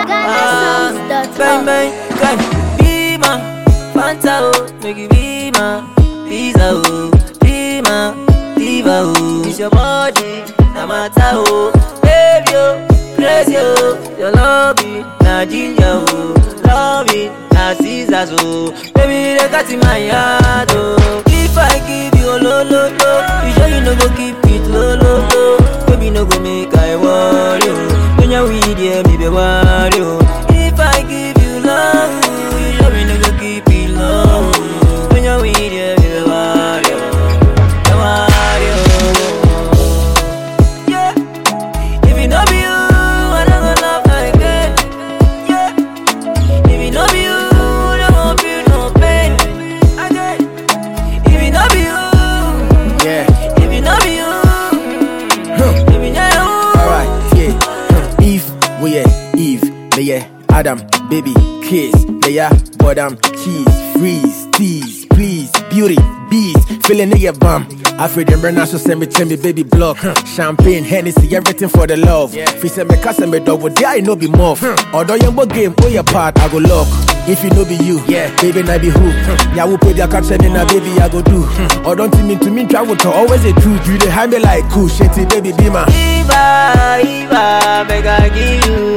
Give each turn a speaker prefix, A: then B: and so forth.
A: GhanaSongs.org.
B: Bang bang, bang. Be my Fanta oh, make you be my Visa oh, be my Diva oh. It's your body, na matter oh. Baby oh, crazy oh. Your love it, na ginger oh. Love it, na scissors oh. Baby they cut in my heart oh. If I give you lo lo lo, you sure you no go keep it lo lo lo. Baby no go make I worry oh. When you with yeah, me be worry oh. If I give you love, you sure me no go keep it low. When you with yeah, me be worry oh. Be worry oh. Yeah. If it no be you, I don't go love again. Yeah. If it no be you, I won't feel no pain again. If it no be you,
C: Yeah.
B: if it no be you,
C: Huh.
B: if it no you.
C: Alright, yeah. Huh. Eve, we yeah, Eve, me yeah, Adam, baby, kiss, me yeah, bottom, cheese, freeze, tease, please, beauty, beast, feeling in your bum. Afraid them burn so send me tell me baby block. Champagne, Hennessy, everything for the love. Fi say me cast me double, there I no be muff. Although young boy game, oh your part, I go lock. If it no be you, yeah, baby, I be who? Yeah, we put their caption in a baby, I go do. Or don't mean to me, travel to always a truth. You dey hide me like cool, shitty baby, be my.
B: Eva, Eva, make I give you